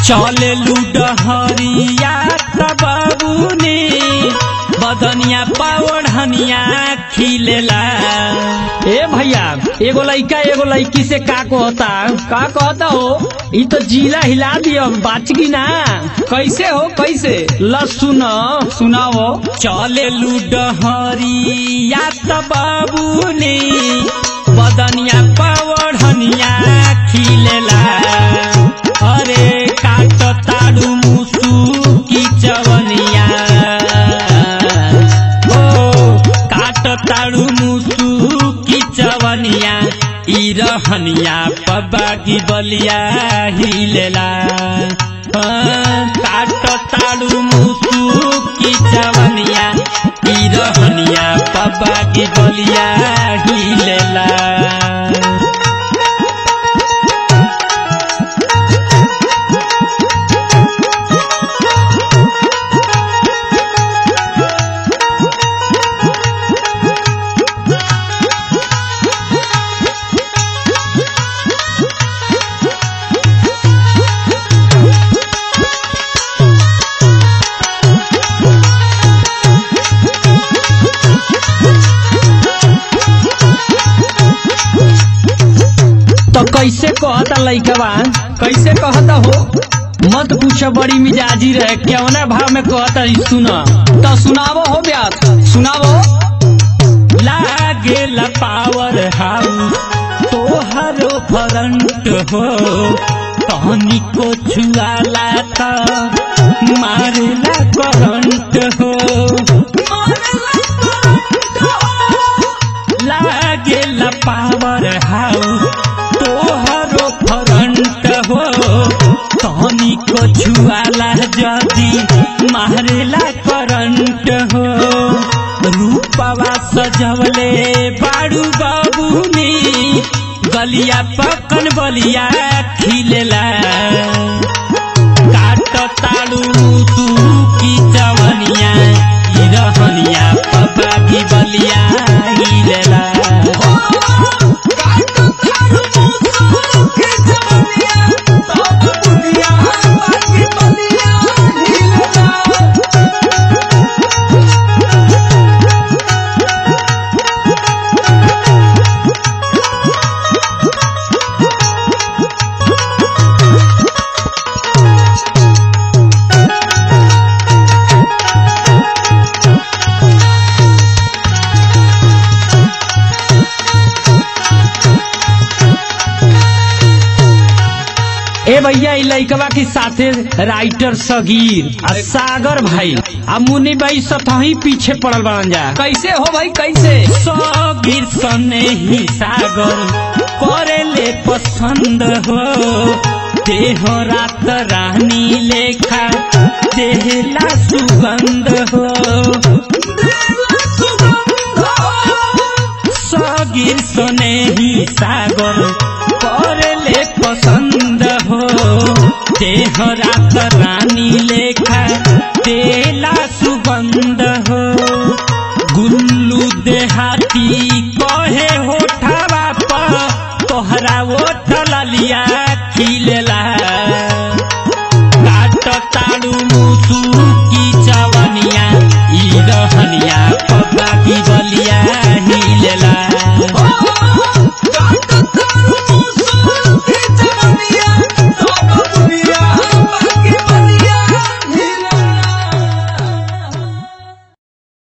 चले लूडहरिया तबाबूनी बदनिया पावढ़निया खिलेला ए भैया एगो लइका एगो लइकी से का कहता का कहता हो ई तो जिला हिला दियो बाच की ना कैसे हो कैसे ल सुन सुनाओ चले लूडहरिया तबाबूनी बदनिया पावढ़निया खिलेला अरे काट ताड़ू मुसू की चवनिया ओ काट ताड़ू मुसू की चवनिया ई रहनिया पबागी बलिया हिलेला हाँ, काट ताड़ू मुसू की चवनिया ई रहनिया पबागी बलिया हिलेला तो कैसे कहता लइकवा कैसे कहता हो मत पूछ बड़ी मिजाजी रहे केवना भाव में कहता ई सुन तो सुनावो हो ब्यास सुनावो लागेला पावर हाउस तोहरो फ्रंट हो तहनी को छुआला त मारेला करंट हो लागेला पावर हाउस तोहरो फ्रंट हो तहनी को छुआला जदी मारेला करंट हो रूपवा सजवले बाड़ू बाबूनी गलिया पकन बलिया खिलेला काट ताड़ू तू की चवनिया ई रहनिया पपा की बलिया हिलेला ए भैया ई लइकवा के साथे राइटर सगीर आ सागर भाई आ मुन्नी भाई सतही पीछे पड़ल बन जा कैसे हो भाई कैसे सगिर सने ही सागर करेले पसंद हो देह रात रानी लेखा देहला सुगंध हो सगिर सने ही सागर करेले पसंद हो देह रात रानी लेखा देला सुगंध हो गुल्लू देहाती कहे होठवा पर तोहरा ओठ ललिया खिलेला काट ताड़ू मुसू की चवनिया ई रहनिया पप्पा की बलिया हिलेला